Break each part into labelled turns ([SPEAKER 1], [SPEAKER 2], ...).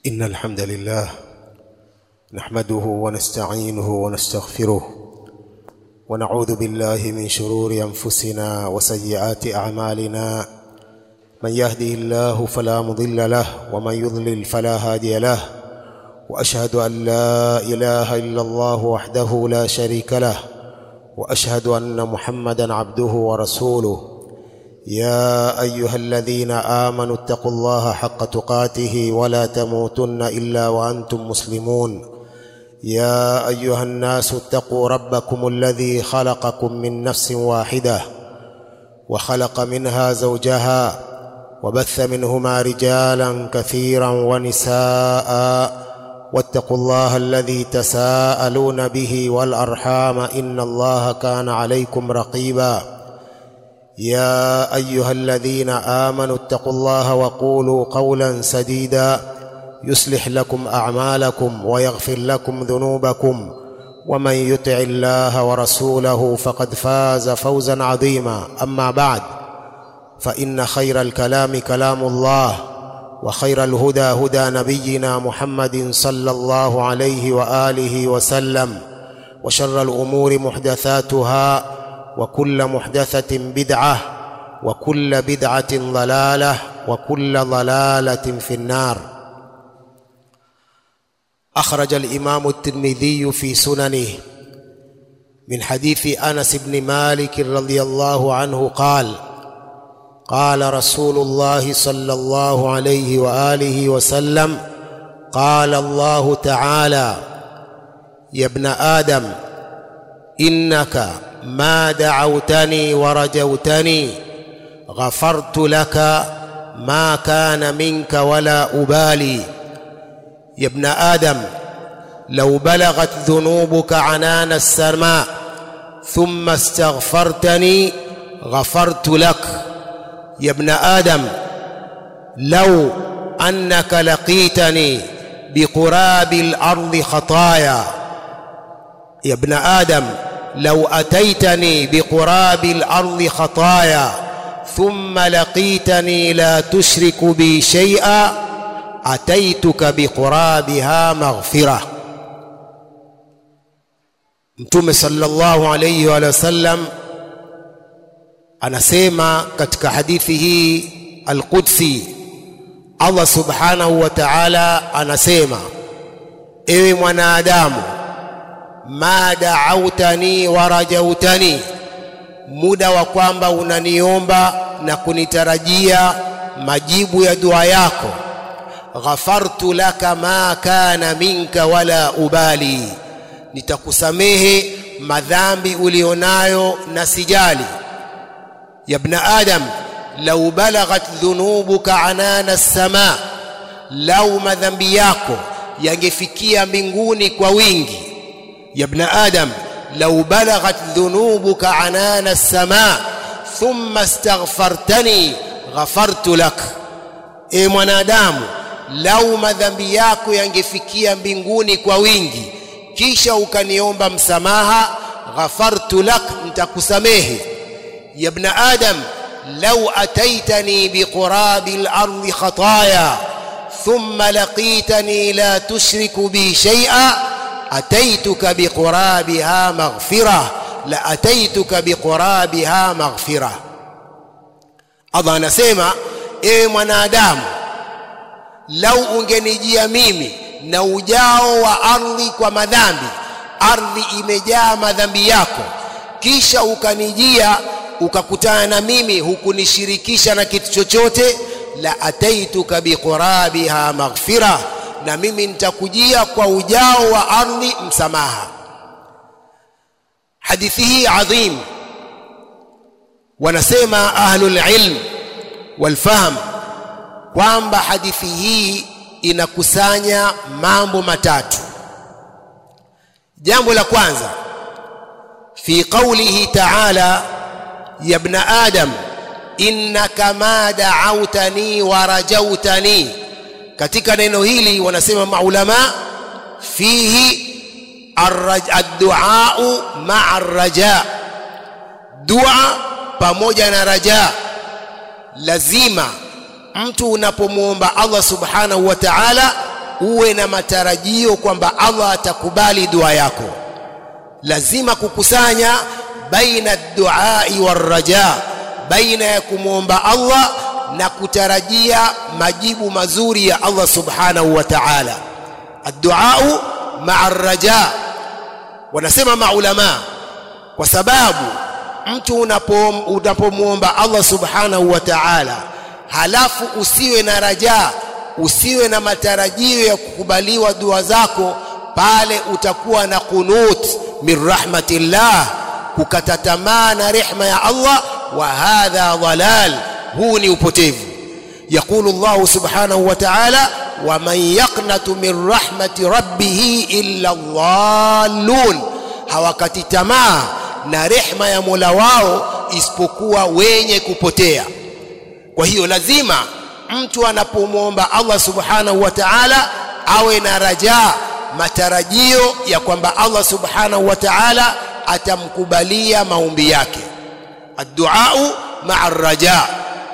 [SPEAKER 1] إن الحمد لله نحمده ونستعينه ونستغفره ونعوذ بالله من شرور أنفسنا وسيئات أعمالنا من يهده الله فلا مضل له ومن يضلل فلا هادي له وأشهد أن لا إله إلا الله وحده لا شريك له وأشهد أن محمدا عبده ورسوله يا ايها الذين امنوا اتقوا الله حق تقاته ولا تموتن الا وانتم مسلمون يا ايها الناس اتقوا ربكم الذي خلقكم من نفس واحده وخلق منها زوجها وبث منهما رجالا كثيرا ونساء واتقوا الله الذي تساءلون به والارحام ان الله كان عليكم رقيبا يا ايها الذين امنوا اتقوا الله وقولوا قولا سديدا يصلح لكم اعمالكم ويغفر لكم ذنوبكم ومن يطع الله ورسوله فقد فاز فوزا عظيما اما بعد فان خير الكلام كلام الله وخير الهدى هدى نبينا محمد صلى الله عليه واله وسلم وشر الامور محدثاتها وكل محدثة بدعة وكل بدعة ضلالة وكل ضلالة في النار أخرج الإمام الترمذي في سننه من حديث أنس بن مالك رضي الله عنه قال قال رسول الله صلى الله عليه وآله وسلم قال الله تعالى يا ابن آدم إنك ما دعوتني ورجوتني غفرت لك ما كان منك ولا أبالي يا ابن آدم لو بلغت ذنوبك عنان السماء ثم استغفرتني غفرت لك يا ابن آدم لو أنك لقيتني بقراب الأرض خطايا يا ابن آدم لو أتيتني بقراب الأرض خطايا ثم لقيتني لا تشرك بي شيئا أتيتك بقرابها مغفرة Mtume sallallahu alayhi wa sallam anasema katika hadithi hii al-Qudsi Allah subhanahu wa ta'ala anasema ewe mwanadamu ma da'autani wa rajautani muda wa kwamba unaniomba na kunitarajia majibu ya dua yako ghafartu laka ma kana minka wala ubali nitakusamehe madhambi ulionayo na sijali ya ibn adam law balaghat dhunubuka anana as-sama lau madhambi yako yangefikia mbinguni kwa wingi يا ابن آدم لو بلغت ذنوبك عنان السماء ثم استغفرتني غفرت لك e mwanadamu lau madhambi yako yangefikia mbinguni kwa wingi kisha ukaniomba msamaha ghafartu lak nitakusamehe ya ibn adam lau ataitani biqurabi al-ardi khataya thumma laqitani la tushriku bi shay'a أتيتك بقرابها مغفرة لأتيتك بقرابها مغفرة Allah anasema ewe mwanadamu lau ungenijia mimi na ujao wa ardhi kwa madhambi ardhi imejaa madhambi yako kisha ukanijia ukakutana na mimi hukunishirikisha na kitu chochote la ataituka biqurabiha maghfirah na mimi nitakujia kwa ujao wa ardhi msamaha hadithi hii adhim wanasema ahlul ilm walfahm kwamba hadithi hii inakusanya mambo matatu jambo la kwanza fi qawlihi ta'ala ya ibn adam innaka ma da'awtani wa rajautani katika neno hili wanasema maulama fihi ad-du'a ma'a ar-raja dua pamoja na raja lazima mtu unapomwomba Allah subhanahu wa ta'ala uwe na matarajio kwamba Allah atakubali dua yako lazima kukusanya baina duai warraja baina ya kumwomba Allah na kutarajia majibu mazuri ya Allah subhanahu wa ta'ala adduau maa raja wanasema maulama kwa sababu mtu unapomwomba Allah subhanahu wa ta'ala halafu usiwe na raja usiwe na matarajio ya kukubaliwa dua zako pale utakuwa na qunut min rahmatillah kukata tamaa na rehma ya Allah wa hadha dhalal huu ni upotevu يقول الله سبحانه وتعالى ومن يقنط من رحمة ربه إلا الضالون hawakati tamaa na rehma ya Mola wao isipokuwa wenye kupotea kwa hiyo lazima mtu anapomwomba Allah subhanahu wa ta'ala awe na raja matarajio ya kwamba Allah subhanahu wa ta'ala atamkubalia maombi yake adduau maa raja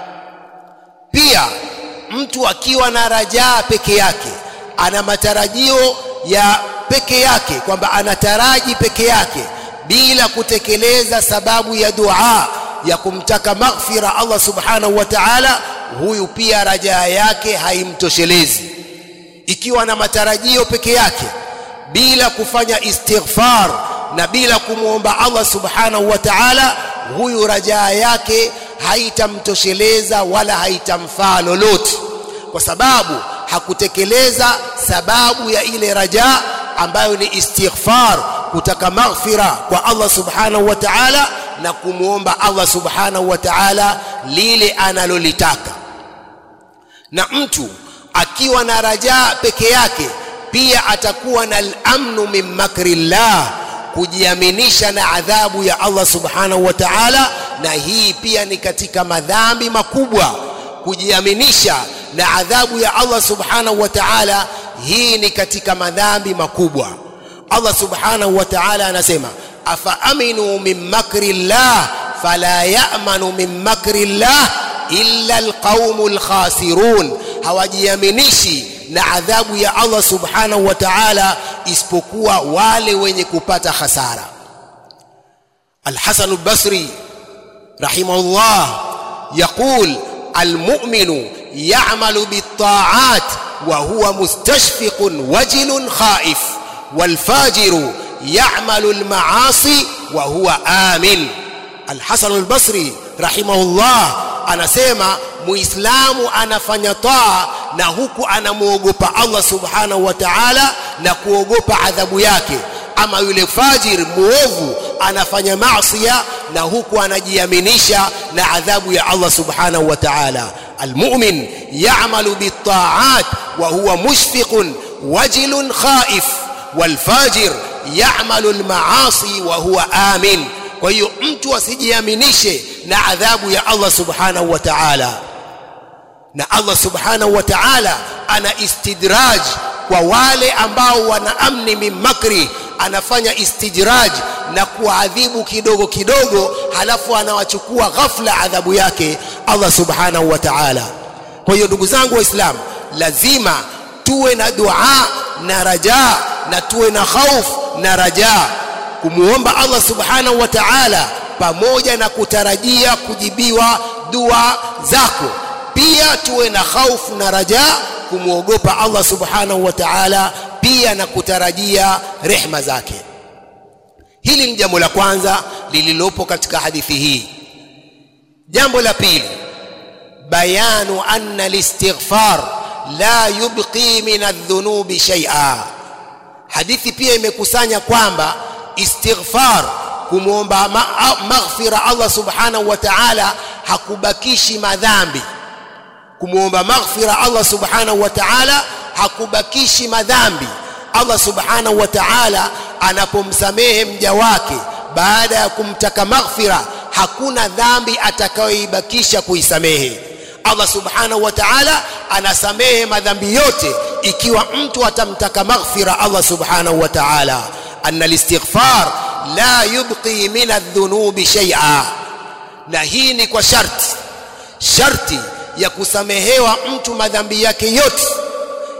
[SPEAKER 1] pia mtu akiwa na rajaa peke yake ana matarajio ya peke yake kwamba anataraji peke yake bila kutekeleza sababu ya dua ya kumtaka maghfira Allah subhanahu wa ta'ala huyu pia rajaa yake haimtoshelezi ikiwa na matarajio peke yake bila kufanya istighfar na bila kumwomba Allah subhanahu wa ta'ala huyu rajaa yake haitamtosheleza wala haitamfaa lolote kwa sababu hakutekeleza sababu ya ile raja ambayo ni istighfar kutaka maghfira kwa Allah subhanahu wa ta'ala na kumwomba Allah subhanahu wa ta'ala lile analolitaka na mtu akiwa na rajaa peke yake pia atakuwa na al-amnu min makrillah kujiaminisha na adhabu ya Allah subhanahu wa ta'ala na hii pia ni katika madhambi makubwa kujiaminisha na adhabu ya Allah subhanahu wa ta'ala hii ni katika madhambi makubwa Allah subhanahu wa ta'ala anasema afa aminu min makri llah fala ya'manu min makri llah illa alqaumul khasirun hawajiaminishi na adhabu ya Allah subhanahu wa ta'ala isipokuwa wale wenye kupata hasara Al-Hasan al-Basri rahimahullah يقول المؤمن يعمل بالطاعات وهو مستشفق وجل خائف والفاجر يعمل المعاصي وهو آمن الحسن البصري رحمه الله anasema muislamu anafanya taa na huku anamwogopa Allah subhanahu wa ta'ala na kuogopa adhabu yake ama yule fajir muovu anafanya maasiya na huku anajiaminisha na adhabu ya Allah subhanahu wa ta'ala almu'min ya'malu bit-ta'at wa huwa mushfiqun wajilun khaif walfajir ya'malu al-ma'asi wa huwa amin kwa hiyo mtu asijiaminishe na adhabu ya Allah subhanahu wa ta'ala na Allah subhanahu wa ta'ala ana istidraj kwa wale ambao wana amni min makri anafanya istijraj na kuadhibu kidogo kidogo halafu anawachukua ghafla adhabu yake Allah subhanahu wa ta'ala kwa hiyo ndugu zangu waislamu lazima tuwe na dua na raja na tuwe na khauf na raja kumuomba Allah subhanahu wa ta'ala pamoja na kutarajia kujibiwa dua zako pia tuwe na khaufu na raja kumwogopa Allah subhanahu wa ta'ala pia na kutarajia rehma zake hili ni jambo la kwanza lililopo katika hadithi hii jambo la pili bayanu anna al-istighfar la yubqi min adh-dhunubi shay'a hadithi pia imekusanya kwamba istighfar kumwomba maghfira Allah subhanahu wa ta'ala hakubakishi madhambi kumwomba maghfira Allah subhanahu wa ta'ala hakubakishi madhambi Allah subhanahu wa ta'ala anapomsamehe mja wake baada ya kumtaka maghfira hakuna dhambi atakayoibakisha kuisamehe Allah subhanahu wa ta'ala anasamehe madhambi yote ikiwa mtu atamtaka maghfira Allah subhanahu wa ta'ala anna al-istighfar la yubqi min adh-dhunubi shay'a na hii ni kwa sharti sharti ya kusamehewa mtu madhambi yake yote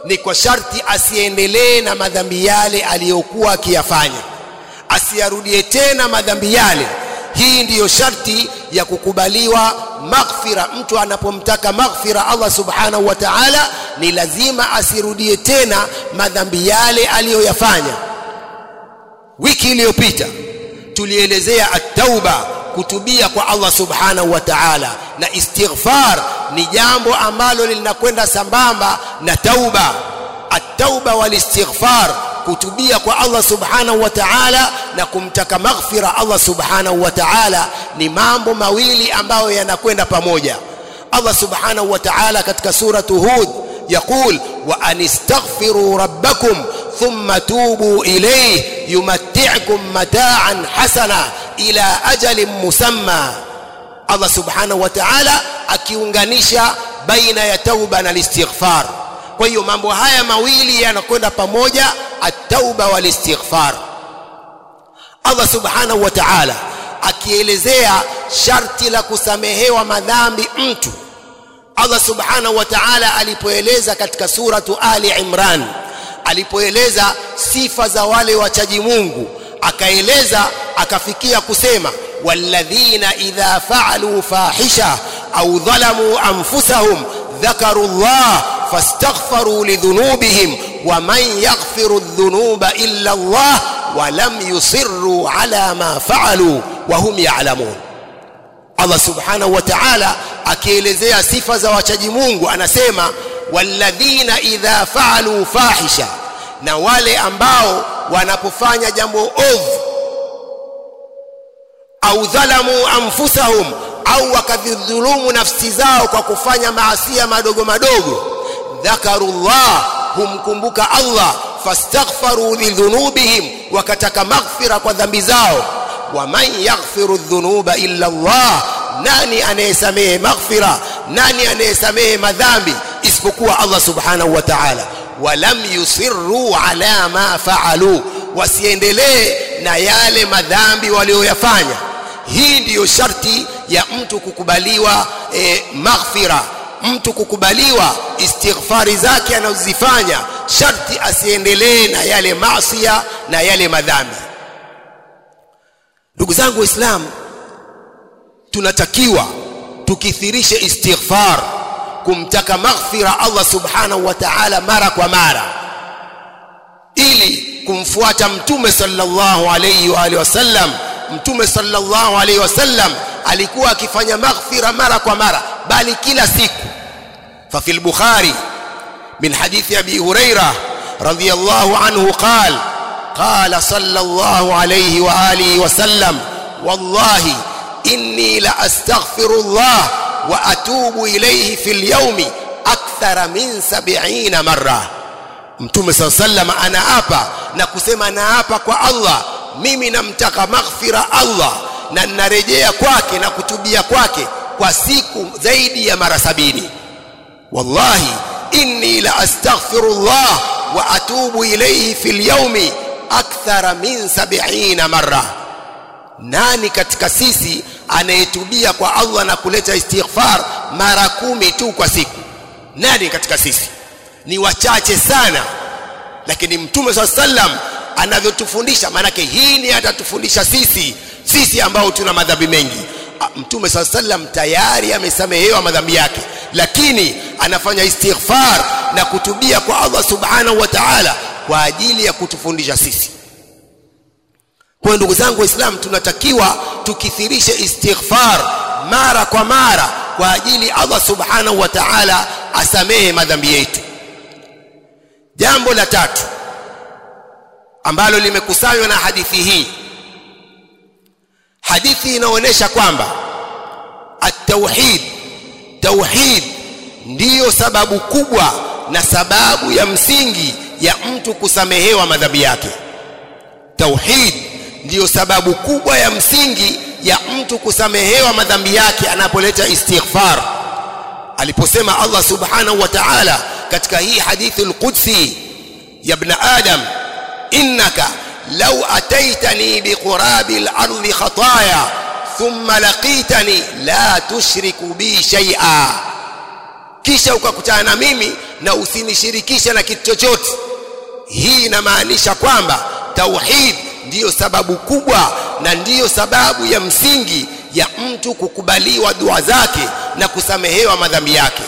[SPEAKER 1] ni kwa sharti asiendelee na madhambi yale aliyokuwa akiyafanya asiyarudie tena madhambi yale hii ndiyo sharti ya kukubaliwa maghfira mtu anapomtaka maghfira Allah subhanahu wa ta'ala ni lazima asirudie tena madhambi yale aliyoyafanya wiki iliyopita tulielezea at-tauba kutubia kwa Allah subhanahu wa ta'ala na istighfar ni jambo ambalo linakwenda sambamba na tauba at-tauba wal istighfar kutubia kwa Allah subhanahu wa ta'ala na kumtaka maghfira Allah subhanahu wa ta'ala ni mambo mawili ambayo yanakwenda pamoja Allah subhanahu wa ta'ala katika suratu Hud يقول وأن استغفروا ربكم ثم توبوا إليه يمتعكم متاعا حسنا إلى أجل مسمى الله سبحانه وتعالى akiunganisha baina ya tauba na istighfar kwa hiyo mambo haya mawili yanakwenda pamoja at-tauba wal istighfar Allah subhanahu wa ta'ala akielezea sharti la kusamehewa madhambi mtu Allah subhanahu wa ta'ala alipoeleza katika suratu Ali Imran alipoeleza sifa za wale wachaji Mungu akaeleza akafikia kusema walladhina idha fa'alu fahisha au dhalamu anfusahum dhakaru Allah fastaghfaru lidhunubihim ومن يغفر الذنوب إلا الله ولم يصروا على ما فعلوا وهم يعلمون Allah subhanahu wa ta'ala akielezea sifa za wachaji Mungu anasema walladhina idha fa'alu fahisha na wale ambao wanapofanya jambo ovu au dhalamu anfusahum au wakadhulumu nafsi zao kwa kufanya maasia madogo madogo dhakarullah humkumbuka Allah fastaghfaru lidhunubihim wakataka maghfira kwa dhambi zao waman yaghfiru dhunuba illa Allah nani anayesamehe maghfira nani anayesamehe madhambi isipokuwa Allah subhanahu wa ta'ala walam yusirru ala ma faalu wasiendelee na yale madhambi walioyafanya hii ndiyo sharti ya mtu kukubaliwa e, maghfira mtu kukubaliwa istighfari zake anazozifanya sharti asiendelee na yale maasiya na yale madhambi ndugu zangu waislamu tunatakiwa tukithirishe istighfar kumtaka maghfira Allah subhanahu wa ta'ala mara kwa mara ili kumfuata mtume sallallahu alayhi wa alihi wasallam mtume sallallahu alayhi wasallam alikuwa akifanya maghfira mara kwa mara bali kila siku ففي البخاري من حديث أبي هريرة رضي الله عنه قال قال صلى الله عليه وآله وسلم والله إني لأستغفر الله وأتوب إليه في اليوم أكثر من سبعين مرة mtume saa sallam anaapa na kusema naapa kwa allah mimi namtaka maghfira allah na ninarejea kwake na kutubia kwake kwa siku zaidi ya mara sabini wallahi inni la astaghfirullah wa atubu ilayhi fil yawmi akthara min 70 marra nani katika sisi anayetubia kwa Allah na kuleta istighfar mara kumi tu kwa siku nani katika sisi ni wachache sana lakini mtume swalla sallam anavyotufundisha maanake hii ni atatufundisha sisi sisi ambao tuna madhambi mengi mtume swalla sallam tayari amesamehewa madhambi yake lakini anafanya istighfar na kutubia kwa Allah subhanahu wa ta'ala kwa ajili ya kutufundisha sisi kwa ndugu zangu waislamu tunatakiwa tukithirishe istighfar mara kwa mara kwa ajili Allah subhanahu wa ta'ala asamehe madhambi yetu jambo la tatu ambalo limekusanywa na hadithi hii hadithi inaonyesha kwamba at-tauhid tauhid ndiyo sababu kubwa na sababu ya msingi ya mtu kusamehewa madhambi yake tauhid ndiyo sababu kubwa ya msingi ya mtu kusamehewa madhambi yake anapoleta istighfar aliposema Allah subhanahu wa ta'ala katika hii hadithi al-qudsi ya ibn adam innaka law ataitani biqurabi al-ardi khataaya thumma laqitani la tushriku bi shay'a kisha ukakutana na mimi na usinishirikishe na kitu chochote hii inamaanisha kwamba tauhid ndiyo sababu kubwa na ndiyo sababu ya msingi ya mtu kukubaliwa dua zake na kusamehewa madhambi yake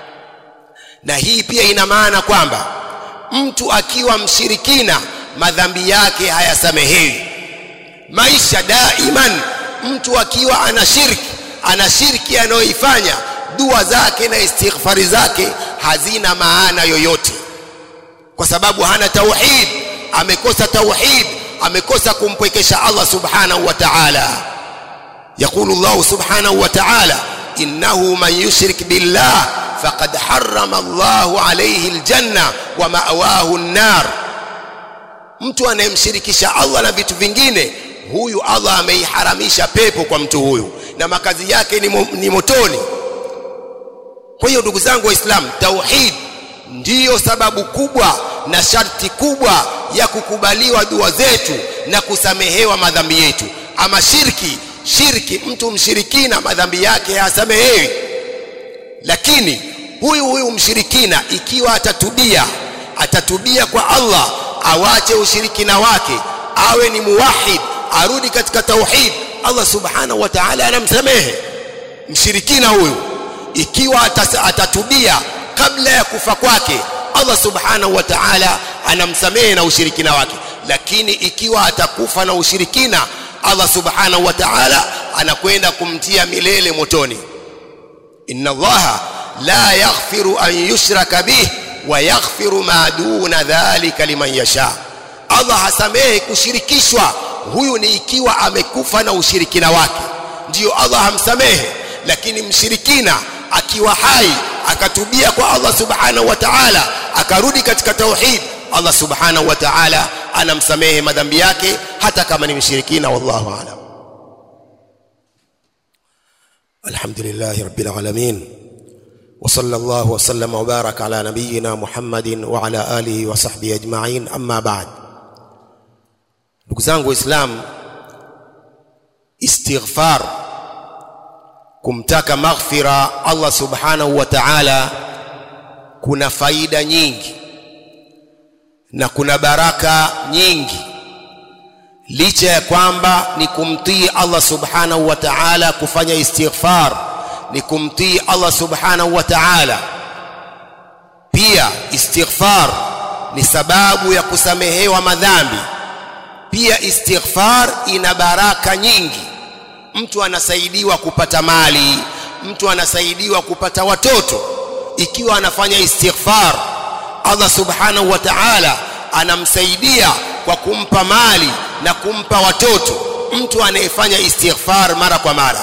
[SPEAKER 1] na hii pia ina maana kwamba mtu akiwa mshirikina madhambi yake hayasamehewi maisha daiman mtu akiwa ana shirki ana shirki anayoifanya dua zake na istighfari zake hazina maana yoyote kwa sababu hana tauhid amekosa tauhid amekosa kumpwekesha Allah subhanahu wa ta'ala يقول الله سبحانه وتعالى إنه من يشرك بالله فقد حرم الله عليه الجنة ومأواه النار mtu anayemshirikisha Allah na vitu vingine huyu Allah ameiharamisha pepo kwa mtu huyu na makazi yake ni, mo, ni motoni kwa hiyo ndugu zangu waislamu tauhid ndiyo sababu kubwa na sharti kubwa ya kukubaliwa dua zetu na kusamehewa madhambi yetu ama shirki shirki mtu mshirikina madhambi yake hayasamehewi lakini huyu huyu mshirikina ikiwa atatubia atatubia kwa Allah awache ushirikina wake awe ni muwahid arudi katika tauhid Allah subhanahu wa ta'ala anamsamehe mshirikina huyu ikiwa atatubia kabla ya kufa kwake Allah subhanahu wa ta'ala anamsamehe na ushirikina wake lakini ikiwa atakufa na ushirikina Allah subhanahu wa ta'ala anakwenda kumtia milele motoni inna Allah la yaghfiru an yushraka bih wa yaghfiru ma duna dhalika liman yasha Allah hasamehe kushirikishwa huyu ni ikiwa amekufa na ushirikina wake ndiyo Allah hamsamehe lakini mshirikina akiwa hai akatubia kwa Allah subhanahu wa ta'ala akarudi katika tauhid Allah subhanahu wa ta'ala anamsamehe madhambi yake hata kama ni mshirikina wallahu aalam alhamdulillah rabbil alamin وصلى الله وسلم وبارك على نبينا محمد وعلى آله وصحبه أجمعين أما بعد ndugu zangu waislamu istighfar kumtaka maghfira Allah subhanahu wa ta'ala kuna faida nyingi na kuna baraka nyingi licha ya kwamba ni kumtii Allah subhanahu wa ta'ala kufanya istighfar ni kumtii Allah subhanahu wa ta'ala pia istighfar ni sababu ya kusamehewa madhambi pia istighfar ina baraka nyingi mtu anasaidiwa kupata mali mtu anasaidiwa kupata watoto ikiwa anafanya istighfar Allah subhanahu wa ta'ala anamsaidia kwa kumpa mali na kumpa watoto mtu anayefanya istighfar mara kwa mara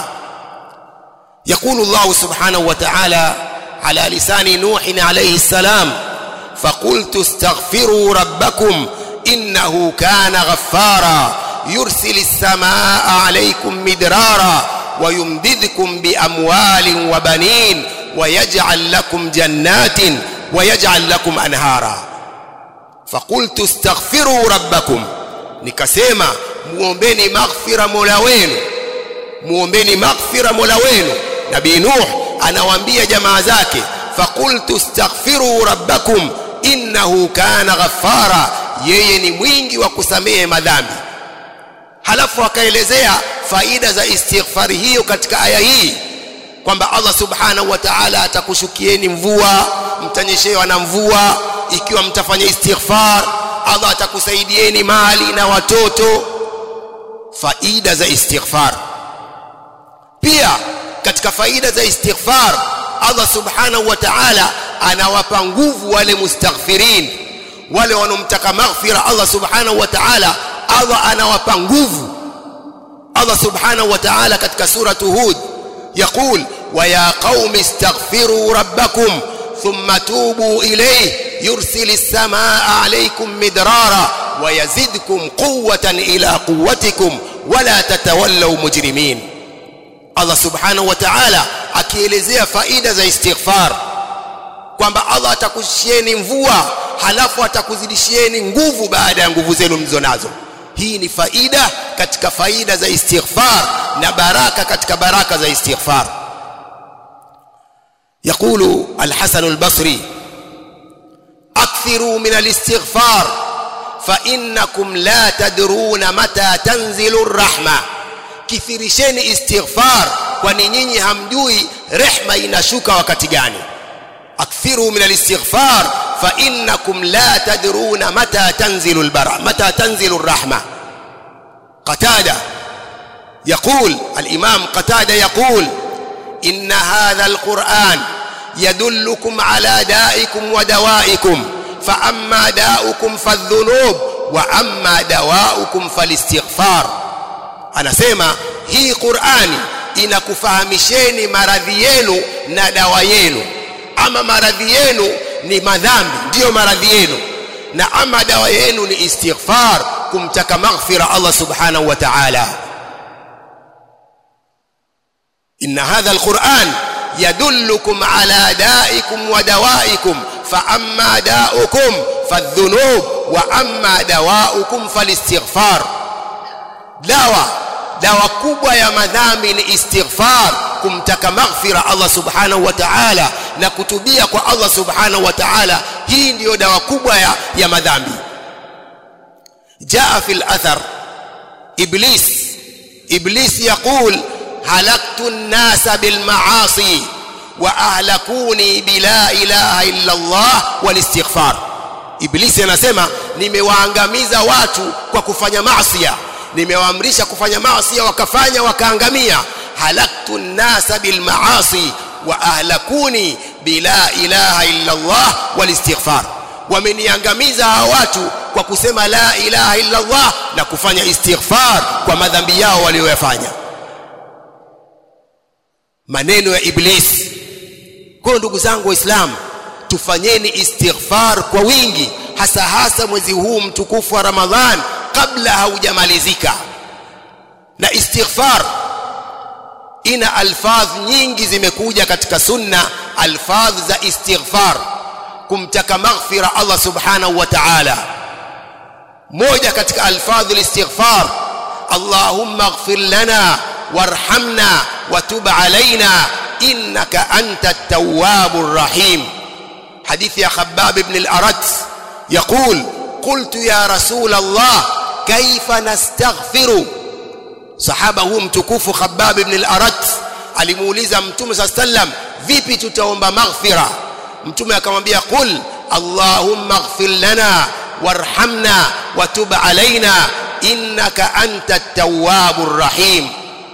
[SPEAKER 1] يقول الله سبحانه وتعالى على لسان نوح عليه السلام فقلت استغفروا ربكم إنه كان غفارا يرسل السماء عليكم مدرارا ويمددكم بأموال وبنين ويجعل لكم جنات ويجعل لكم أنهارا فقلت استغفروا ربكم nikasema muombeni maghfira mola wenu muombeni maghfira mola wenu nabii nuh anawaambia jamaa zake faqultu astaghfiru rabbakum innahu kana ghaffara yeye ni mwingi wa kusamehe madhambi halafu akaelezea faida za istighfari hiyo katika aya hii kwamba Allah subhanahu wa ta'ala atakushukieni mvua mtanyeshewa na mvua ikiwa mtafanya istighfar Allah atakusaidieni mali na watoto faida za istighfar pia katika faida za istighfar Allah subhanahu wa ta'ala anawapa nguvu wale mustaghfirin wale wanomtaka maghfira Allah subhanahu wa ta'ala Allah anawapa nguvu Allah subhanahu wa ta'ala katika suratu Hud يقول ويا قوم استغفروا ربكم ثم توبوا إليه يرسل السماء عليكم مدرارا ويزدكم قوة إلى قوتكم ولا تتولوا مجرمين Allah subhanahu wa ta'ala akielezea faida za istighfar kwamba Allah atakushieni mvua halafu atakuzidishieni nguvu baada ya nguvu zenu mlizonazo hii ni faida katika faida za istighfar na baraka katika baraka za istighfar يقول الحسن البصري akthiru min alistighfar fa innakum la tadruna mata tanzilu rahma kithirisheni istighfar kwani nyinyi hamjui rehma inashuka wakati gani akthiru min alistighfar fa innakum la tadruna mata tanzilu albara mata tanzilu الرحمه قتاده يقول الامام قتاده يقول ان هذا القران يدلكم على دائكم ودوائكم فاما داؤكم فالذنوب واما دواؤكم فالاستغفار anasema hii Qur'ani inakufahamisheni maradhi yenu na dawa yenu ama maradhi yenu ni madhambi ndiyo maradhi yenu na ama dawa yenu ni istighfar kumtaka maghfira Allah subhanahu wa ta'ala inna hadha alquran yadullukum ala da'ikum wa dawaikum fa amma da'ukum fadhunub wa amma dawaukum falistighfar dawa dawa kubwa ya madhambi ni istighfar kumtaka maghfira Allah subhanahu wa ta'ala na kutubia kwa Allah subhanahu wa ta'ala hii ndiyo dawa kubwa ya, ya madhambi jaa fil athar iblis iblis yaqul halaktu an-nasa bil ma'asi wa ahlakuni bila ilaha illa Allah wal istighfar iblis anasema nimewaangamiza watu kwa kufanya maasi nimewaamrisha kufanya maasi wakafanya wakaangamia halaktu nnasa bilmaasi wa ahlakuni bila ilaha illa Allah walistighfar wameniangamiza hawa watu kwa kusema la ilaha illa Allah na kufanya istighfar kwa madhambi yao walioyafanya maneno ya iblis kwa ndugu zangu waislamu tufanyeni istighfar kwa wingi hasa hasa mwezi huu mtukufu wa Ramadhan kabla haujamalizika na istighfar ina alfadh nyingi zimekuja katika sunna alfadh za istighfar kumtaka maghfira Allah subhanahu wa ta'ala moja katika alfadh alistighfar Allahumma ighfir lana warhamna watub alaina innaka anta at-tawwabur rahim حديث يا خباب بن الأرت يقول قلت يا رسول الله كيف نستغفر صحابه هو mtukufu خباب بن الأرت alimuuliza mtume صلى الله عليه وسلم vipi tutaomba maghfira mtume akamwambia qul allahumma ighfir lana warhamna watub alaina innaka anta at-tawwabur rahim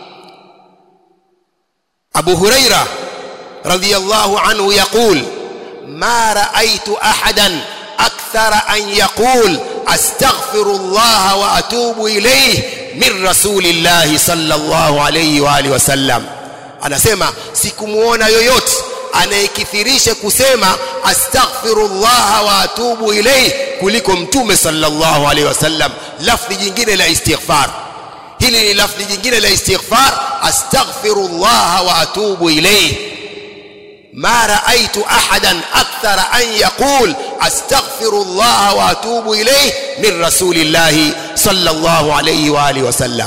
[SPEAKER 1] Abu Huraira radhiyallahu anhu yaqul ما رأيت أحدا أكثر أن يقول أستغفر الله وأتوب إليه من رسول الله صلى الله عليه وآله وسلم anasema sikumuona yoyote anayekithirisha kusema astaghfirullah wa atubu ilayhi kuliko mtume sallallahu alaihi wasallam lafzi jingine la istighfar hili ni lafzi jingine la istighfar astaghfirullah wa atubu ilayhi ما رأيت أحدا أكثر أن يقول أستغفر الله وأتوب إليه من رسول الله صلى الله عليه وآله وسلم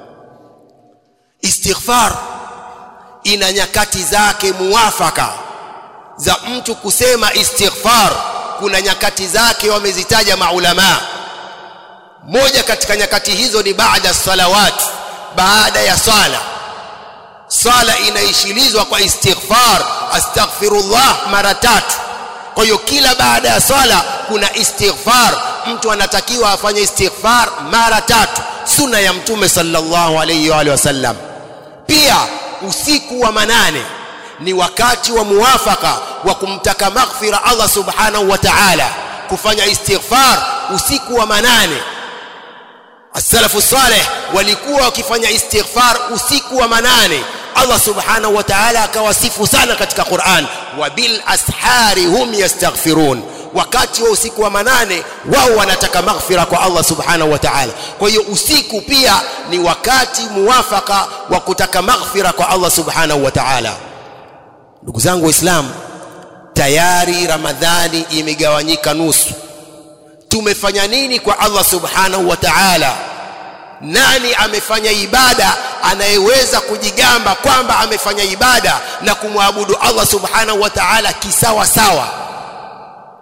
[SPEAKER 1] استغفار ina nyakati zake muwafaka za mtu kusema istighfar kuna nyakati zake wamezitaja maulama moja katika nyakati hizo ni baada salawat baada ya sala sala inaishilizwa kwa istighfar astaghfirullah mara tatu kwa hiyo kila baada ya swala kuna istighfar mtu anatakiwa afanye istighfar mara tatu sunna ya mtume sallallahu alayhi wa alihi wasallam pia usiku wa manane ni wakati wa muwafaka wa kumtaka maghfira Allah subhanahu wa ta'ala kufanya istighfar usiku wa manane as-salafu salih walikuwa wakifanya istighfar usiku wa manane Allah subhanahu wa ta'ala akawasifu sana katika Qur'an wa bil ashari hum yastaghfirun wakati wa usiku wa manane wao wanataka maghfira kwa Allah subhanahu wa ta'ala kwa hiyo usiku pia ni wakati muwafaka wa kutaka maghfira kwa Allah subhanahu wa ta'ala ndugu zangu waislamu tayari ramadhani imegawanyika nusu tumefanya nini kwa Allah subhanahu wa ta'ala nani amefanya ibada anayeweza kujigamba kwamba amefanya ibada na kumwabudu Allah subhanahu wa ta'ala kisawa sawa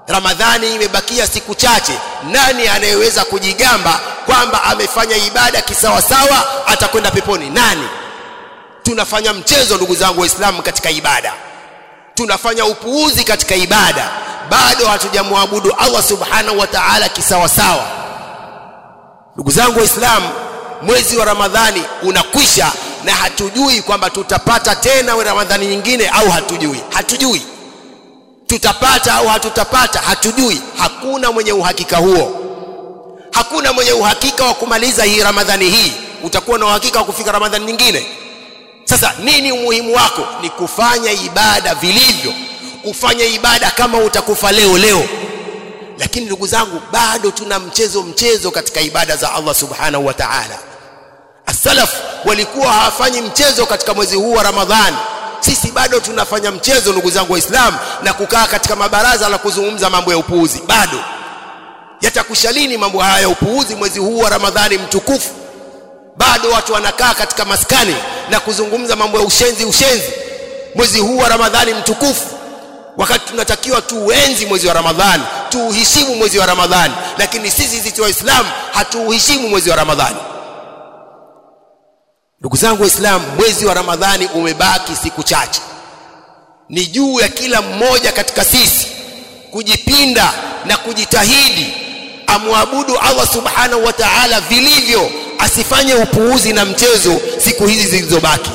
[SPEAKER 1] ramadhani imebakia siku chache nani anayeweza kujigamba kwamba amefanya ibada kisawasawa atakwenda peponi nani tunafanya mchezo ndugu zangu waislamu katika ibada tunafanya upuuzi katika ibada bado hatujamwabudu Allah subhanahu wa ta'ala kisawasawa ndugu zangu waislamu mwezi wa ramadhani unakwisha na hatujui kwamba tutapata tena ramadhani nyingine au hatujui hatujui tutapata au hatutapata hatujui hakuna mwenye uhakika huo hakuna mwenye uhakika wa kumaliza hii ramadhani hii utakuwa na uhakika wa kufika ramadhani nyingine sasa nini umuhimu wako ni kufanya ibada vilivyo ufanye ibada kama utakufa leo leo lakini ndugu zangu bado tuna mchezo mchezo katika ibada za Allah subhanahu wa ta'ala as-salaf walikuwa hawafanyi mchezo katika mwezi huu wa Ramadhani sisi bado tunafanya mchezo ndugu zangu waislamu na kukaa katika mabaraza la kuzungumza mambo ya upuuzi bado yatakusha lini mambo haya ya upuuzi mwezi huu wa Ramadhani mtukufu bado watu wanakaa katika maskani na kuzungumza mambo ya ushenzi ushenzi mwezi huu wa Ramadhani mtukufu wakati tunatakiwa tuenzi mwezi wa Ramadhani tuuheshimu mwezi wa Ramadhani lakini sisi sisi waislamu hatuuheshimu mwezi wa Ramadhani ndugu zangu waislamu mwezi wa Ramadhani umebaki siku chache ni juu ya kila mmoja katika sisi kujipinda na kujitahidi amwabudu Allah subhanahu wa ta'ala vilivyo asifanye upuuzi na mchezo siku hizi zilizobaki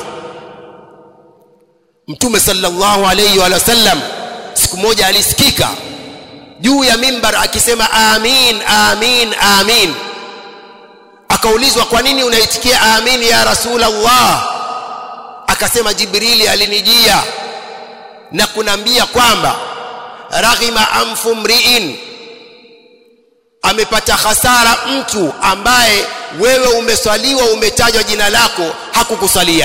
[SPEAKER 1] mtume sallallahu alayhi wa sallam siku moja alisikika juu ya mimbar akisema amin amin amin akaulizwa kwa nini unaitikia amin ya rasulullah akasema jibrili alinijia na kunambia kwamba raghima anfu mriin amepata hasara mtu ambaye wewe umeswaliwa umetajwa jina lako hakukusalia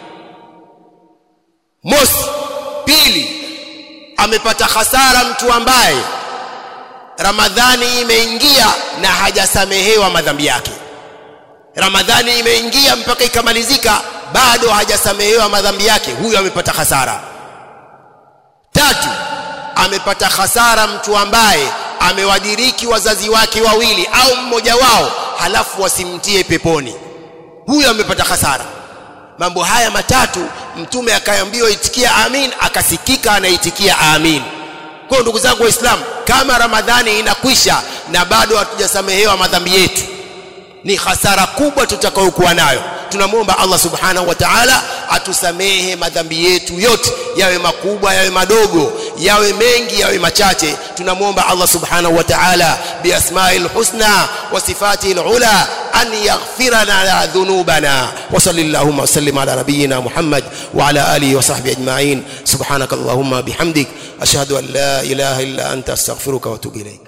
[SPEAKER 1] mosi pili amepata hasara mtu ambaye ramadhani imeingia na hajasamehewa madhambi yake ramadhani imeingia mpaka ikamalizika bado hajasamehewa madhambi yake huyo amepata hasara tatu amepata hasara mtu ambaye amewadiriki wazazi wake wawili au mmoja wao halafu wasimtie peponi huyo amepata hasara mambo haya matatu mtume akaambiwa itikia amin akasikika anaitikia amin kwa ndugu zangu waislamu kama ramadhani inakwisha na bado hatujasamehewa madhambi yetu ni hasara kubwa tutakayokuwa nayo tunamwomba Allah subhanahu wa ta'ala atusamehe madhambi yetu yote yawe makubwa yawe madogo yawe mengi yawe machache tunamwomba Allah subhanahu wa ta'ala biasma'il husna wa sifatil ula an yaghfira lana dhunubana wa sallallahu wa sallim ala nabiyyina Muhammad wa ala alihi wa sahbihi ajma'in subhanakallahumma bihamdik ashhadu an la ilaha illa anta astaghfiruka wa atubu ilayk